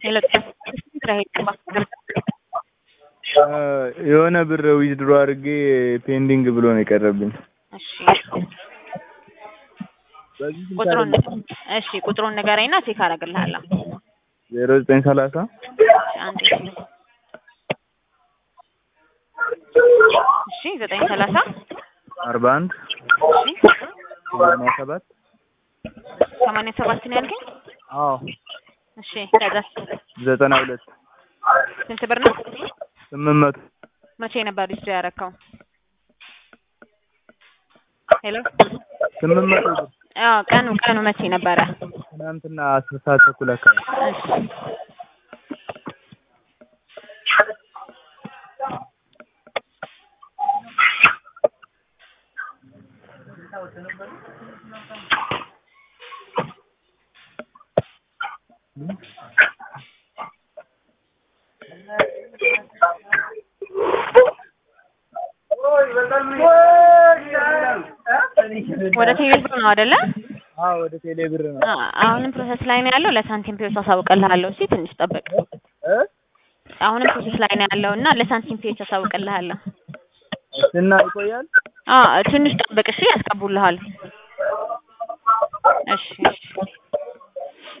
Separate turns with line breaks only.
የሆነ ብር ዊዝድሮ አድርጌ ፔንዲንግ ብሎ ነው የቀረብኝ።
እሺ
በዚህ ስልክ
ቁጥሩን
አይደለም።
እሺ ቁጥሩን ንገረኝና ቼክ አደርግልሃለሁ።
ዜሮ ዘጠኝ ሰላሳ
አንዴ እሺ ዘጠኝ ሰላሳ
አርባ አንድ
እሺ
ሰማንያ ሰባት
ሰማንያ ሰባት ነው ያልከኝ?
አዎ
እሺ ከዛ
ዘጠና ሁለት
ስንት ብር ነው?
ስምንት መቶ
መቼ ነበር ሪጅ ያደረከው? ሄሎ
ስምንት መቶ ብር
አዎ ቀኑ ቀኑ መቼ ነበረ?
ትናንትና አስር ሰዓት ተኩል አካባቢ
እሺ ወደ ቴሌ ብር ነው አይደለ?
አዎ ወደ ቴሌ ብር ነው
አ- አሁንም ፕሮሰስ ላይ ነው ያለው። ለሳንቲም ፔዎች አሳውቅልሃለሁ። እሺ ትንሽ ጠብቅ።
እ
አሁንም ፕሮሰስ ላይ ነው ያለው እና ለሳንቲም ፔዎች አሳውቅልሃለሁ።
እና ይቆያል
አ ትንሽ ጠብቅ። እሺ ያስገቡልሃል። እሺ እሺ